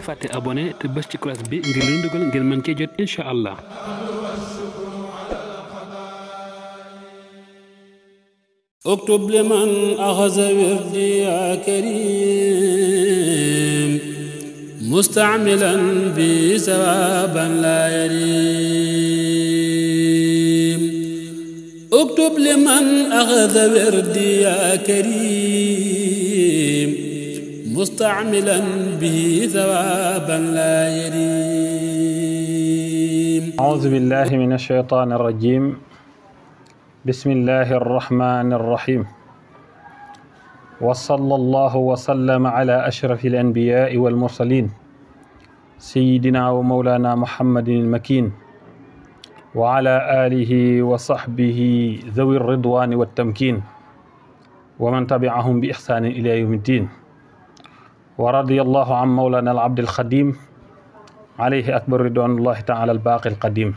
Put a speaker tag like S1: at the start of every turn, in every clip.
S1: leen fàtte abonné te bës ci cloche bi ngir lu dugal ngir mën cee jot incha allah.
S2: اكتب لمن أخذ وردي يا كريم مستعملا بي ثوابا لا يريم اكتب لمن أخذ وردي يا كريم مستعملا به ثوابا لا يريم
S3: أعوذ بالله من الشيطان الرجيم بسم الله الرحمن الرحيم وصلى الله وسلم على أشرف الأنبياء والمرسلين سيدنا ومولانا محمد المكين وعلى آله وصحبه ذوي الرضوان والتمكين ومن تبعهم بإحسان إلى يوم الدين ورضي الله عن مولانا العبد الخديم عليه أكبر رضوان الله تعالى الباقي القديم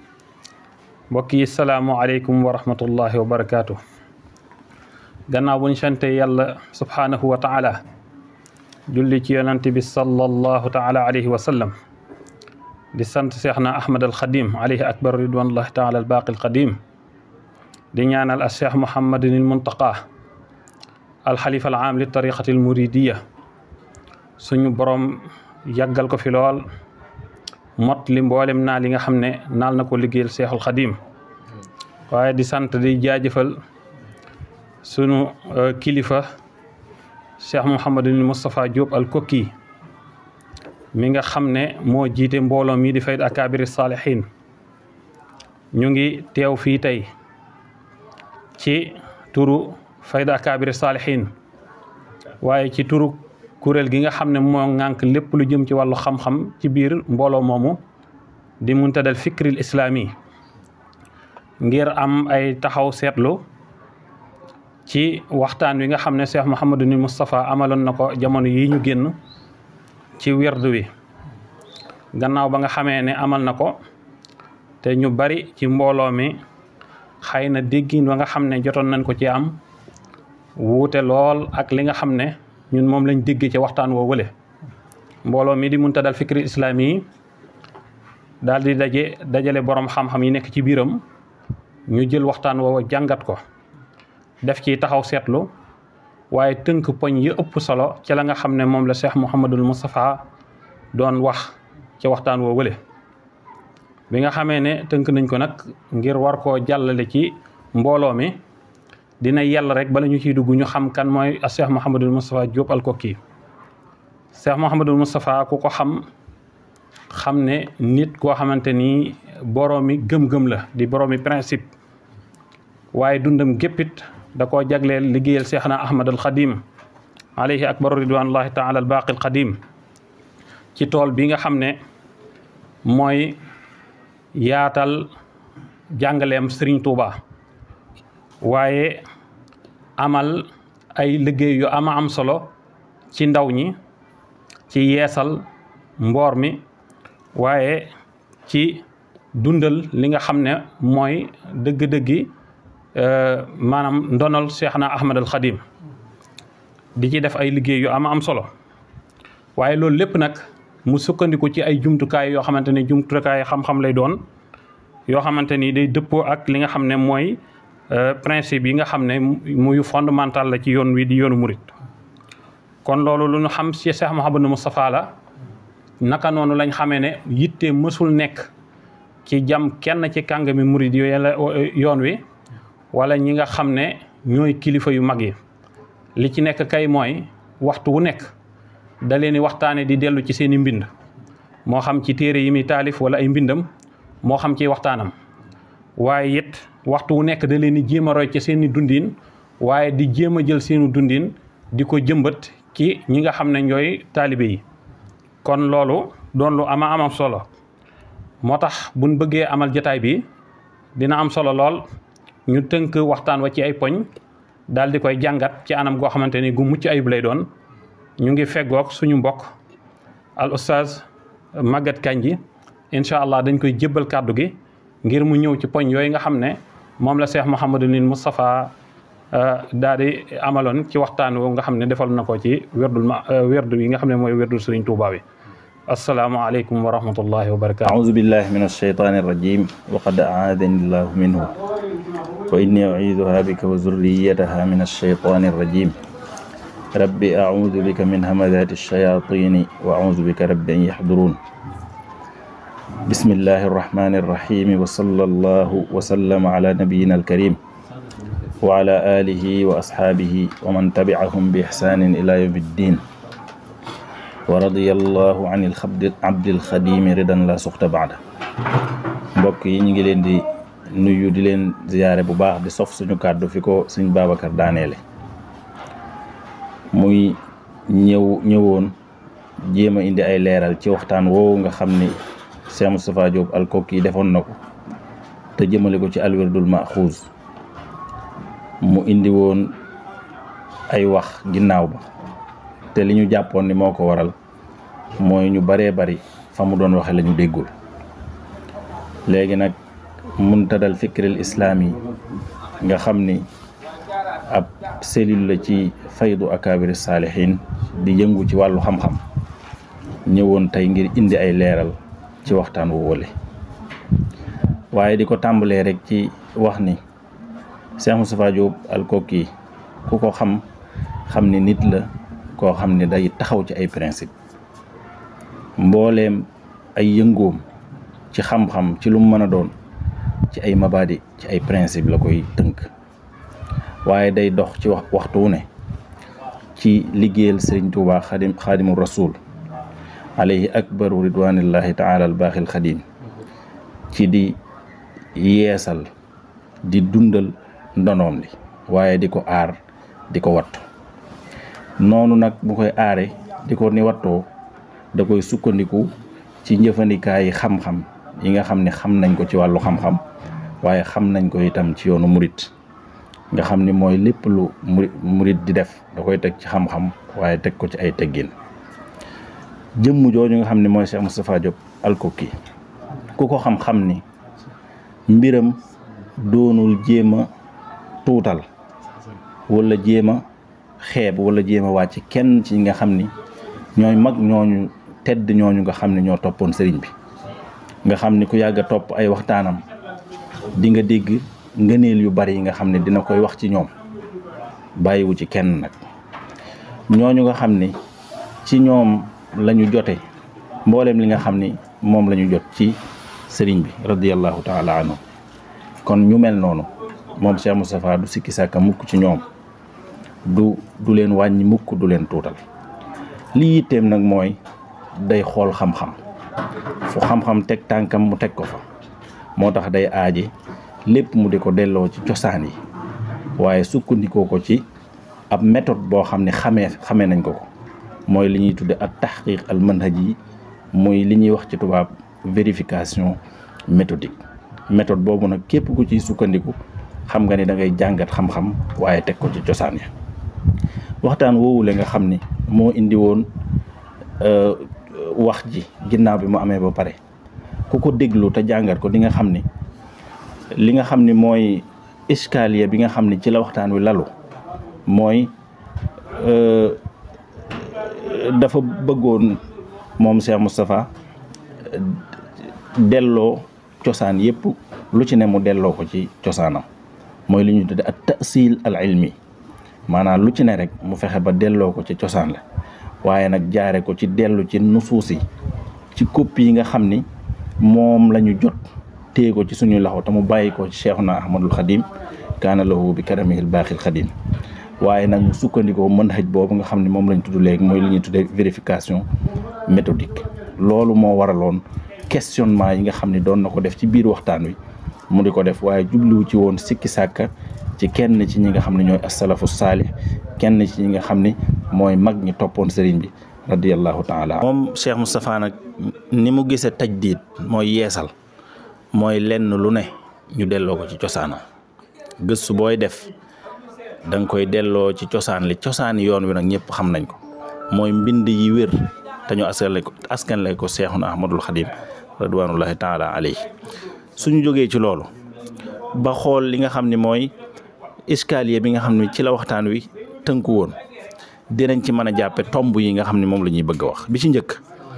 S3: mbokk yi salaamualeykum wa rahmatullahi wa barakaatu gannaaw bu ñu sante yàlla subhaanahu wa taala julli ci yonante bi sallallahu taala alayhi wa sallam di sant seexna ahmad al xadim alayhi akbar ridwanullahi taala al baaqi al qadim di ñaanal al cheikh muhammadin al muntaqa al xalifa al aam li tariqati al muridiya suñu borom yàggal ko fi lool mot li mboolem naal li nga xam ne naal na ko liggéeyal seexul xadim waaye di sant di jaajëfal sunu kilifa cheikh mouhamadul moustapha Diop al kokki mi nga xam ne moo jiite mbooloo mi di fayda akabiri saalihin ñu ngi teew fii tey ci turu fayda akabiri saalihin waaye ci turu kuréel gi nga xam ne moo ŋànk lépp lu jëm ci wàllu xam-xam ci biir mbooloo moomu di muntadal fikril islaami ngir am ay taxaw seetlu ci waxtaan wi nga xam ne Cheikh Mouhamadou ni Moustapha amaloon na ko jamono yi ñu génn ci werdu wi gannaaw ba nga xamee ne amal na ko te ñu bari ci mbooloo mi xëy na déggin wa nga xam ne jotoon nañ ko ci am wuute lool ak li nga xam ne ñun moom lañ déggee ci waxtaan woo wële mbooloo mi di muntadal fikri islaami yi daal di daje dajale borom xam-xam yi nekk ci biiram ñu jël waxtaan woowa jàngat ko def ci taxaw seetlu waaye tënk poñ yi ëpp solo ci la nga xam ne moom la Cheikh Mouhamadul Moustapha doon wax ci waxtaan woo wële bi nga xamee ne tënk nañ ko nag ngir war koo jàllale ci mbooloo mi dina yell rek bala ñu ciy dugg ñu xam kan mooy Cheikh Mouhamadul Moustapha Diop al Kokki Cheikh Mouhamadul Moustapha ku ko xam xam ne nit koo xamante ni boroomi gëm-gëm la di boroomi principe waaye dundam géppit da koo jagleel liggéeyal Cheikhna Ahmad al Xadim alayhi akbaru ridwanullahi taala al baaqi al Xadim ci tool bi nga xam ne mooy yaatal jàngaleem Serigne Touba. waaye amal ay liggéey yu ama am solo ci ndaw ñi ci yeesal mboor mi waaye ci dundal li nga xam ne mooy dëgg-dëggi maanaam ndonal Cheikhna Ahmad al Xadim di ci def ay liggéey yu ama am solo waaye loolu lépp nag mu sukkandiku ci ay jumtukaay yoo xamante ne jumtukaay xam-xam lay doon yoo xamante ni day dëppoo ak li nga xam ne mooy principe yi nga xam ne muy fondamental la ci yoon wi di yoonu murit kon loolu lu ñu xam ci Cheikh Mouhamadou Moustapha la naka noonu lañ xamee ne yitte mësul nekk ci jam kenn ci kàngami murit yi yoon wi wala ñi nga xam ne ñooy kilifa yu mag yi li ci nekk kay mooy waxtu wu nekk da leen di waxtaane di dellu ci seen i mbind moo xam ci téere yi muy taalif wala ay mbindam moo xam ci waxtaanam waaye it waxtu wu nekk da leen di jéem a roy ci seeni dundin waaye di jéem a jël seenu dundin di ko jëmbat ci ñi nga xam ne ñooy taalibe yi kon loolu doon lu ama amam solo moo tax buñ bëggee amal jataay bi dina am solo lool ñu tënk waxtaan wa ci ay poñ daal di koy jàngat ci anam goo xamante ni gu mucc ayib lay doon ñu ngi feggoog suñu mbokk al oustaz Maguette Kandji incha allah dañ koy jébbal kàddu gi ngir mu ñëw ci poñ yooyu nga xam ne moom la Cheikh Mouhamadou Nin Moustapha daal di amaloon ci waxtaan woo nga xam ne defal na ko ci werdul ma werdu yi nga xam ne mooy werdul Sëriñ Tuubaa bi asalaamualeykum wa rahmatullahi wa barakaatu
S4: أعوذ بالله من الشيطان الرجيم وقد أعاذني الله منه وإني أعيذها بك وذريتها من الشيطان الرجيم رب أعوذ بك من همذات الشياطين وأعوذ بك رب أن يحضرون بسم الله الرحمن الرحيم وصلى الله وسلم على نبينا الكريم وعلى آله وأصحابه ومن تبعهم بإحسان إلى يوم الدين ورضي الله عن الخبد عبد الخديم رضا لا سخط بعده mbokk yi ñu ngi leen di nuyu di leen ziyaare bu baax di sof suñu kàddu fi ko suñ Babacar daaneele muy ñëw ñëwoon jéem a indi ay leeral ci waxtaan woowu nga xam ni Cheikh Moustapha Diop alkoki defoon na ko te jëmale ko ci alwirdul maxuus mu indi woon ay wax ginnaaw ba te li ñu jàppoon ni moo ko waral mooy ñu baree bari fa mu doon waxe la ñu déggul léegi nag muntadal fikril islaam yi nga xam ni ab cellule la ci faydu akabiri saalihin di yëngu ci wàllu xam-xam ñëwoon tey ngir indi ay leeral ci waxtaan wu wole waaye di ko tàmbalee rek ci wax ni Cheikh Moustapha Diop alkoki ku ko xam xam ni nit la koo xam ni day taxaw ci ay principe mbooleem ay yëngoom ci xam-xam ci lu mu mën a doon ci ay mabadi ci ay principe la koy tënk waaye day dox ci wax waxtu wu ne ci liggéeyal sëriñ Tuubaa xadim xaadimu rasul alayhi akbaru ridwanillahi taala al baaxil xadim ci di yeesal di dundal ndonoom li waaye di ko aar di ko wattu noonu nag bu koy aare di ko ni wattoo da koy sukkandiku ci njëfandikaay yi xam-xam yi nga xam ne xam nañ ko ci wàllu xam-xam waaye xam nañ ko itam ci yoonu murit nga xam ni mooy lépp lu muri murit di def da koy teg ci xam-xam waaye teg ko ci ay teggin jëmm jooju nga xam ne mooy Cheikh Moustapha Diop alkoki ku ko xam-xam ni mbiram doonul jéem a tuutal wala jéem a xeeb wala jéem a wàcc kenn ci nga xam ni ñooy mag ñooñu tedd ñooñu nga xam ne ñoo toppoon sëriñ bi nga xam ni ku yàgg a topp ay waxtaanam di nga dégg ngëneel yu bari yi nga xam ne dina koy wax ci ñoom bàyyiwu ci kenn nag ñooñu nga xam ni ci ñoom lañu jote mbooleem li nga xam ni moom la ñu jot ci sëriñ bi radiyallahu taala anhu kon ñu mel noonu moom Cheikh Moustapha du sikki sàkka mukk ci ñoom du du leen wàññi mukk du leen tuutal li yitteem nag mooy day xool xam-xam fu xam-xam teg tànkam mu teg ko fa moo tax day aaje lépp mu di ko delloo ci cosaan yi waaye sukkandikoo ko ci ab méthode boo xam ne xamee xamee nañ ko ko mooy li ñuy tudde ak taxqiq al manhaj yi muy li ñuy wax ci tubaab vérification méthodique méthode boobu nag képp ku ciy sukkandiku xam nga ni da ngay jàngat xam-xam waaye teg ko ci cosaan ya waxtaan woowule nga xam ni moo indi woon wax ji ginnaaw bi mu amee ba pare ku ko déglu te jàngat ko di nga xam ni li nga xam ni mooy escalier bi nga xam ni ci la waxtaan wi lalu mooy dafa bëggoon moom Cheikh Moustapha delloo cosaan yépp lu ci ne mu delloo ko ci cosaanam mooy li ñuy tudde ak tasil al ilmi maanaam lu ci ne rek mu fexe ba delloo ko ci cosaan la waaye nag jaare ko ci dellu ci nusuus yi ci copie yi nga xam ni moom la ñu jot téye ko ci suñuy loxo te mu bàyyi ko ci Cheikhuna Ahmadul Xadim kaana lahu bi karamihil baaxil xadim waaye nag mu sukkandikoo mën xëj boobu nga xam ne moom lañ tudd léegi mooy li ñuy tuddee vérification méthodique loolu moo waraloon questionnement yi nga xam ne doon na ko def ci biir waxtaan wi mu di ko def waaye jubluwu ci woon sikki sàkka ci kenn ci ñi nga xam ne ñooy asalafu saalih kenn ci ñi nga xam ne mooy mag ñi toppoon sëriñ bi radiyallahu taala moom Cheikh Moustapha nag ni mu gisee tajdiid mooy yeesal mooy lenn lu ne ñu delloo ko ci cosaanam gëstu booy def da nga koy delloo ci cosaan li cosaani yoon wi nag ñëpp xam nañ ko mooy mbind yi wér te ñu askan ko askan lay ko Seexuna Ahmadul Xadim radwanullahi taala alayhi suñu jógee ci loolu ba xool li nga xam ne mooy escalier bi nga xam ne ci la waxtaan wi tënku woon dinañ ci mën a jàppe tomb yi nga xam ne moom la ñuy bëgg a wax bi ci njëkk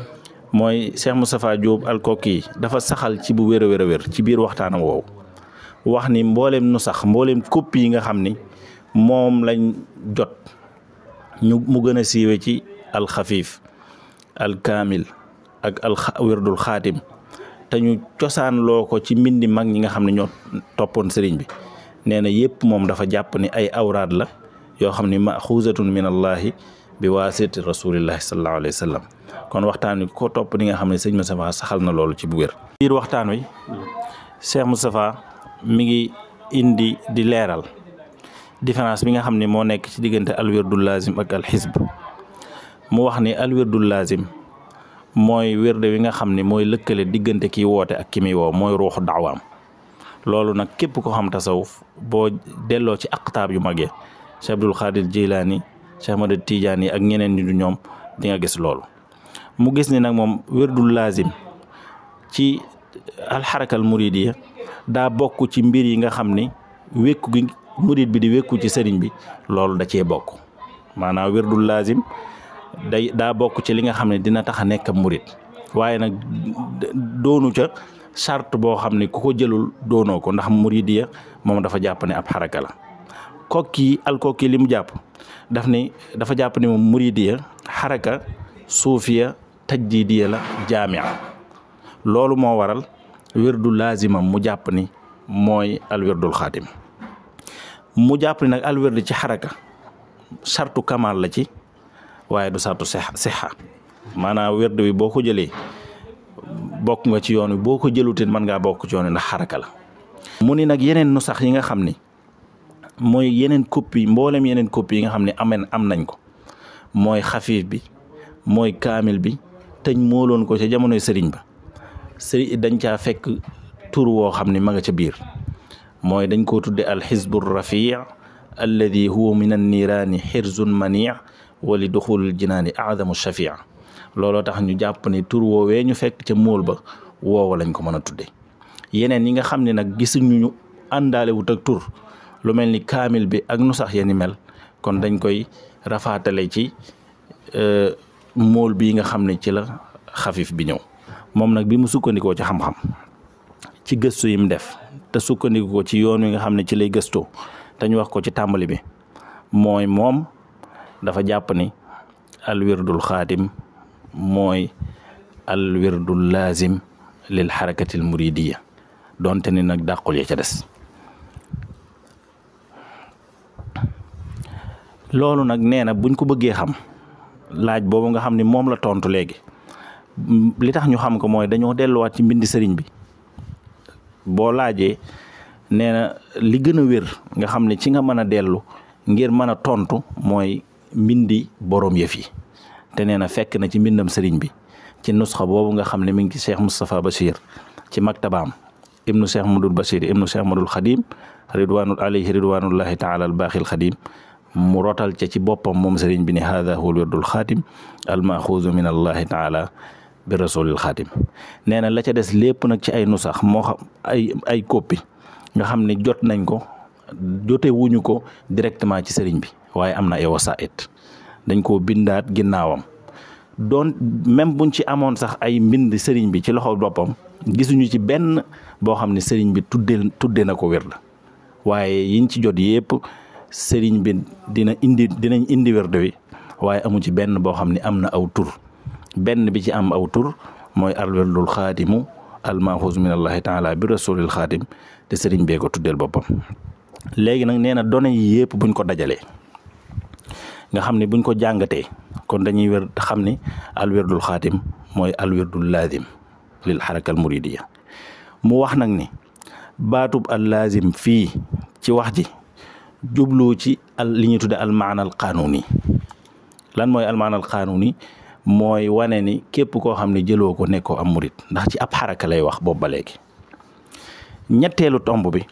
S4: mooy Cheikh Moustapha Diop alkoki dafa saxal ci bu wér a wér a wér ci biir waxtaanam woowu wax ni mbooleem nu sax mbooleem copie yi nga xam ni moom lañ jot ñu mu gën a siiwe ci alxafiif alkaamil ak al wirdul xaatim te ñu cosaan loo ko ci mbindi mag ñi nga xam ne ñoo toppoon sëriñ bi nee na yépp moom dafa jàpp ni ay awraad la yoo xam ni maxuusatun min allahi bi waasiti rasulillahi sallallahu alayhi wa sallam kon waxtaan wi ko topp ni nga xam ne sëñ Moustapha saxal na loolu ci bu wér biir waxtaan wi Cheikh Moustapha mi ngi indi di leeral différence bi nga xam ne moo nekk ci diggante alwirdul lazim ak alxisb mu wax ni alwirdul lazim mooy wérde wi nga xam ne mooy lëkkale diggante kiy woote ak ki muy woo mooy ruuxu daawaam loolu nag képp ko xam tasawuf boo delloo ci aqtaab yu magee Cheikh Abdul Xaadir Jilaani Cheikh Ahmad Tijaani ak ñeneen ñi du ñoom di nga gis loolu mu gis ni nag moom wérdul lazim ci alxarakal muridiya daa bokk ci mbir yi nga xam ni wékku gi murid bi di wékku ci sëriñ bi loolu da cee bokk maanaam wérdul lazim day daa bokk ci li nga xam ne dina tax a nekk murid waaye nag doonu ca charte boo xam ne ku ko jëlul doonoo ko ndax muridiya moom dafa jàpp ne ab xaraka la kokki alkokki li mu jàpp daf ni dafa jàpp ne moom muridiya xaraka suufiya tajdidiya la jaamia loolu moo waral wérdu laazimam mu jàpp ni mooy alwirdul xaatim mu jàpp ni nag alwirdu ci xaraka sartu kamal la ci waaye du sartu sixa maanaam wérdu bi boo ko jëlee bokk nga ci yoon wi boo ko jëlutin mën ngaa bokk ci yoon wi ndax xaraka la mu ni nag yeneen nu sax yi nga xam ni mooy yeneen copie mboolem yeneen copie yi nga xam ne amen am nañ ko mooy xafiif bi mooy kaamil bi teñ mooloon ko ca jamonoy sëriñ ba sëriñ dañ caa fekk tur woo xam ne ma nga ca biir mooy dañ koo tudde al xizbu rafii alladi huwa min an niiraani xirzun manii wa li duxulil jinaani aadamu shafia looloo tax ñu jàpp ne tur woowee ñu fekk ca móol ba woowa lañ ko mën a tudde yeneen yi nga xam ne nag gisuñu ñu àndaale wut ak tur lu mel ni kaamil bi ak nu sax yeni mel kon dañ koy rafaatale ci móol bii nga xam ne ci la xafif bi ñëw moom nag bi mu sukkandikoo ci xam-xam ci gëstu yi mu def te sukkandiku ko ci yoon wi nga xam ne ci lay gëstoo te ñu wax ko ci tàmbali bi mooy moom dafa jàpp ni alwirdul xaatim mooy alwirdul laazim lil xarakatil muridiya donte ni nag dàqul ya ca des loolu nag nee na buñ ko bëggee xam laaj boobu nga xam ni moom la tontu léegi li tax ñu xam ko mooy dañoo delluwaat ci mbindi sëriñ bi boo laajee nee na li gën a wér nga xam ne ci nga mën a dellu ngir mën a tontu mooy mbindi borom yëf yi te nee na fekk na ci mbindam sëriñ bi ci nusxa boobu nga xam ne mi ngi ci cheikh Moustapha Bachir ci maktabaam ibnu cheikh Madul Bachir ibnu cheikh Madul Xadim ridwanul alayhi ridwanullahi taala al baaxil xadim mu rotal ca ci boppam moom sëriñ bi ne haada huwa wirdul xaatim al maxuuzu min allahi taala bi rasulil xaatim nee na la ca des lépp nag ci ay nusax moo xam ay ay copie nga xam ne jot nañ ko jote wuñu ko directement ci sëriñ bi waaye am na ay wasaait dañ koo bindaat ginnaawam doon même buñ ci amoon sax ay mbind sëriñ bi ci loxo boppam gisuñu ci benn boo xam ne sëriñ bi tudde tudde na ko wér la waaye yiñ ci jot yépp sëriñ bi dina indi dinañ indi wérde wi waaye amu ci benn boo xam ne am na aw tur benn bi ci am aw tur mooy alwirdul xaatimu almaxuus min allahi taala bi rasulil xaatim te sëriñ bee ko tuddeel boppam léegi nag nee na données yi yëpp buñ ko dajalee nga xam ne buñ ko jàngatee kon dañuy wér xam ni alwirdul xaatim mooy alwirdul laazim lil xarakal muridiya mu wax nag ni baatub al laazim fii ci wax ji jublu ci al li ñuy tudde al maanal qaanuuni lan mooy al maanal qaanuuni mooy wane ni képp koo xam ne jëloo ko nekkoo am murit ndax ci ab xaraka lay wax boobu ba léegi ñetteelu tomb bi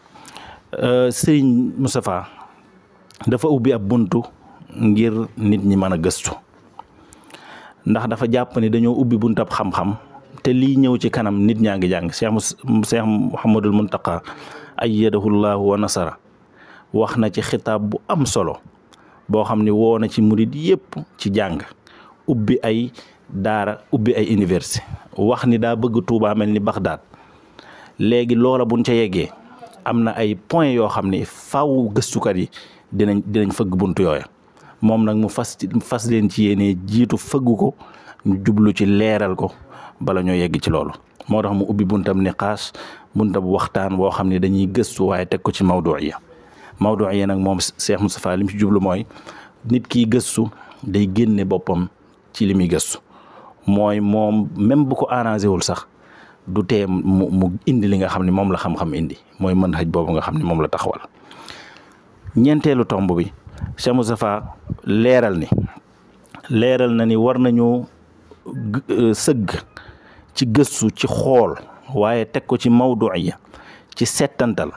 S4: sëriñ Moustapha dafa ubbi ab buntu ngir nit ñi mën a gëstu ndax dafa jàpp ni dañoo ubbi buntab xam-xam te lii ñëw ci kanam nit ñaa ngi jàng Cheikh Cheikh Mouhamadul Muntaqa ayyadahu llahu wa nasara wax na ci xitaab bu am solo boo xam ne woo na ci murit yépp ci jàng ubbi ay daara ubbi ay université wax ni daa bëgg Touba mel ni Bagdad léegi loola buñ ca yeggee am na ay point yoo xam ni faw gëstukat yi dinañ dinañ fëgg buntu yooya moom nag mu fas fas leen ci yéene jiitu fëgg ko ñu jublu ci leeral ko bala ñoo yegg ci loolu moo tax mu ubbi buntam niqaas buntam waxtaan boo xam ne dañuy gëstu waaye teg ko ci mawduiya mawduiya nag moom Cheikh Moustapha li mu ci jublu mooy nit kiy gëstu day génne boppam ci li muy gëstu mooy moom même bu ko arrangé wul sax du tee mu mu indi li nga xam ne moom la xam-xam indi mooy mën xëj boobu nga xam ne moom la taxawal ñeenteelu tomb bi Cheikh Moustapha leeral ni leeral na ni war nañu sëgg ci gëstu ci xool waaye teg ko ci mawduiya ci settantal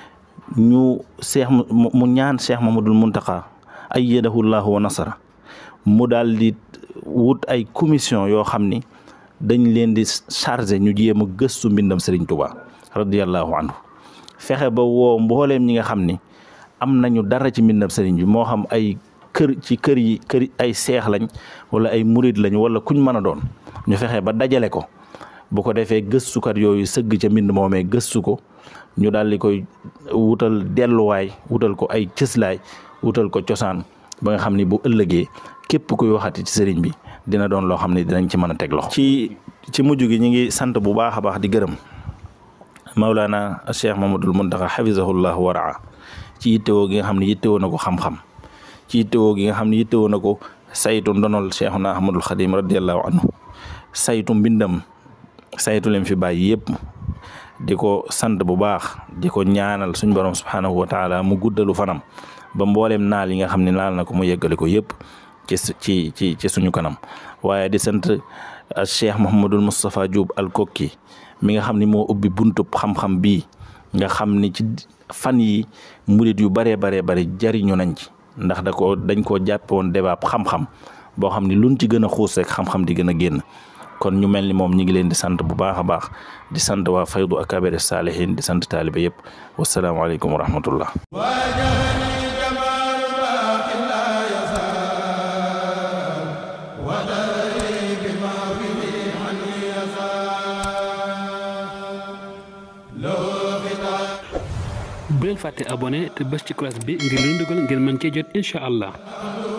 S4: ñu seex mu ñaan Cheikh Mamadul Muntaqa ayyadahu llahu wa nasara mu daal di wut ay commission yoo xam ni dañ leen di chargé ñu jéem a gëstu mbindam Serigne Touba radiyallahu anhu fexe ba woo mbooleem ñi nga xam ni am nañu dara ci mbindam Serigne bi moo xam ay kër ci kër yi kër ay seex lañ wala ay murid lañ wala kuñ mën a doon ñu fexe ba dajale ko bu ko defee gëstukat yooyu sëgg ca mbind moomee gëstu ko ñu daal di koy wutal delluwaay wutal ko ay cëslaay wutal ko cosaan ba nga xam ni bu ëllëgee képp kuy waxati ci sëriñ bi dina doon loo xam ne dinañ ci mën a teg loxo. ci ci mujj gi ñu ngi sant bu baax a baax di gërëm Maulana Cheikh Mamadul Muntaxa xafisahullah wa raa ci yittewoo gi nga xam ne yittewoo na ko xam-xam ci yittewoo gi nga xam ne yittewoo na ko saytu ndonol Cheikhuna Ahmadul Xadim radiallahu anhu saytu mbindam saytu leen fi bàyyi yëpp di ko sant bu baax di ko ñaanal suñ borom subhanahu wa taala mu guddalu fanam ba mbooleem naal yi nga xam ne naal na ko mu yeggale ko yëpp ci ci ci ci suñu kanam waaye di sant Cheikh Mouhamadul Moustapha Diop al kokki mi nga xam ni moo ubbi buntub xam-xam bii nga xam ni ci fan yi murit yu baree baree bari jariñu nañ ci ndax da ko dañ koo jàppe woon débat xam-xam boo xam ni luñ ci gën a xuus rek xam-xam di gën a génn kon ñu mel ni moom ñi ngi leen di sant bu baax a baax di sant waa faydu akabiri saalihin di sant taalibe yëpp wasalaamaaleykum wa rahmatullah
S1: bu leen fàtte abonné te bës ci cloche bi ngir lu ñu dugal ngeen mën cee jot incha allah